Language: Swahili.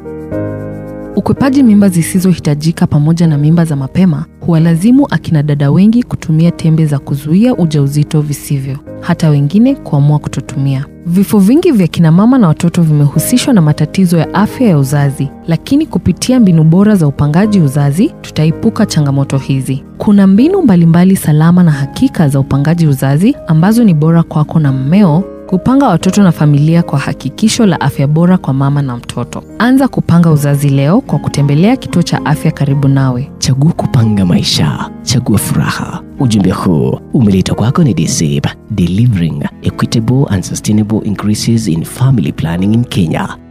Ukwepaji mimba zisizohitajika pamoja na mimba za mapema huwalazimu akina dada wengi kutumia tembe za kuzuia ujauzito visivyo, hata wengine kuamua kutotumia. Vifo vingi vya kina mama na watoto vimehusishwa na matatizo ya afya ya uzazi, lakini kupitia mbinu bora za upangaji uzazi tutaepuka changamoto hizi. Kuna mbinu mbalimbali salama na hakika za upangaji uzazi ambazo ni bora kwako na mmeo kupanga watoto na familia kwa hakikisho la afya bora kwa mama na mtoto. Anza kupanga uzazi leo kwa kutembelea kituo cha afya karibu nawe. Chagua kupanga maisha, chagua furaha. Ujumbe huu umeletwa kwako ni DSEP, delivering equitable and sustainable increases in family planning in Kenya.